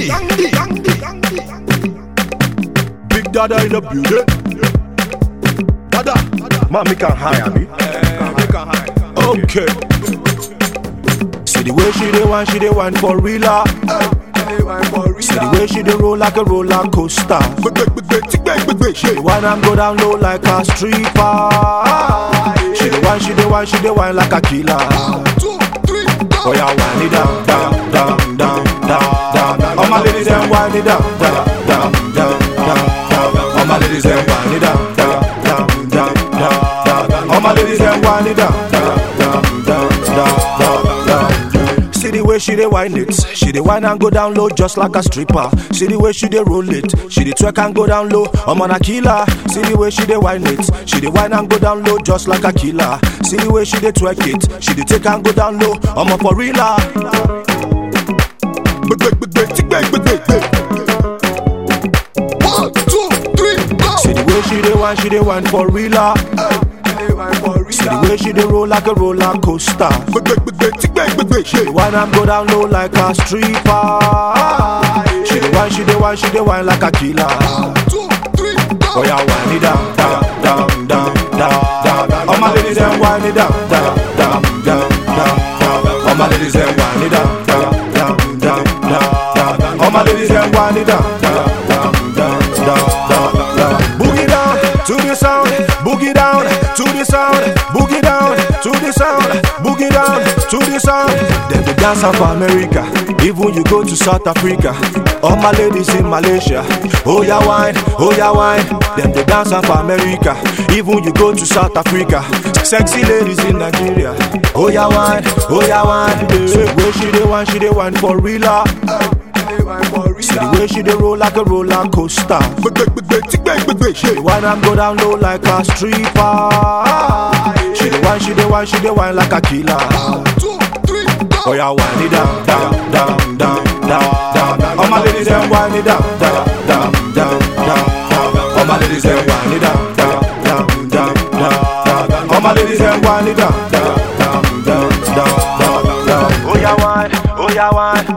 Gandhi. Big Dada in the building. Dada. Man, me can hire me. Okay. See the way she dey whine, she dey whine for real. ah. See the way she dey roll like a roller coaster. She dey whine and go down low like a stripper. She dey whine, she dey whine, she dey whine like a killer. Oh yeah, whine it down, down, down, down, down, down. All my ladies them whine it down, down, down, down, down, down. All my ladies them whine it down, down, down, down, down, down. All my ladies them whine it down, down, down, down, down, down, down. See the way she dey whine it, she dey whine and go down low just like a stripper. See the way she dey roll it, she dey twerk and go down low. I'm on a killer. See the way she dey whine it, she dey whine and go down low just like a killer. See the way she dey twerk it, she dey take and go down low. I'm a for real. ah. One, two, three, go. See the way she dey whine, she dey whine for real. ah. See the way she dey roll like a roller coaster. She dey whine and go down low like a stripper. She dey whine, she dey whine, she dey whine like a killer. Two, three, go. Oh yeah, whine it down, down, down, down, down, down. All my ladies them whine it down, down, down, down, down, down. All my ladies them whine it down, down, down, down, down, down. All my ladies them whine it down, down, down, down, down, down, down. Boogie down to the sound, boogie down to the sound, boogie down to the sound, boogie down to the sound. Then the dance of America, even you go to South Africa. All my ladies in Malaysia, oh yeah wine, oh yeah wine. Them the dance of America, even you go to South Africa. Sexy ladies in Nigeria, oh yeah wine, oh yeah wine. See the way she dey wine, she dey wine for real. ah. See the way she dey roll like a roller coaster. She dey whine and go down low like a stripper. She dey whine, she dey whine, she dey whine like a killer. Two, three, go. Oh yeah, whine it down, down, down, down, down, down. All my ladies them whine it down, down, down, down, down, down. All my ladies them whine it down, down, down, down, down, down. All my ladies them whine it down, down, down, down, down, down, down. Oh yeah, whine, oh yeah, whine.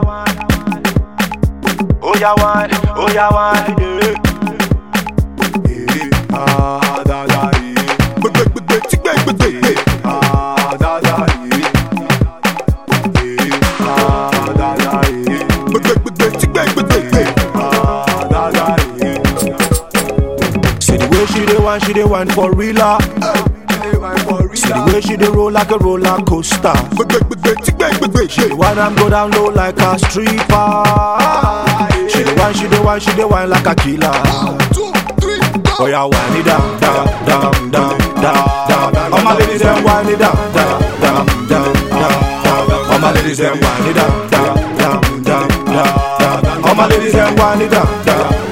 Oh yeah, whine, oh yeah, whine. Yeah. Yeah. Ah, da, da, yeah. Ah, da, da, yeah. Ah, da, da, yeah. Ah, da, da, yeah. See the way she dey whine, she dey whine for real. ah. See the way she dey roll like a roller coaster. She dey whine and go down low like a stripper. She dey whine, she dey whine, she dey whine like a killer. Two, three, go. Oh yeah, whine it down, down, down, down, down, down. All my ladies them whine it down, down, down, down, down, down. All my ladies them whine it down, down, down, down, down, down. All my ladies them whine it down, down,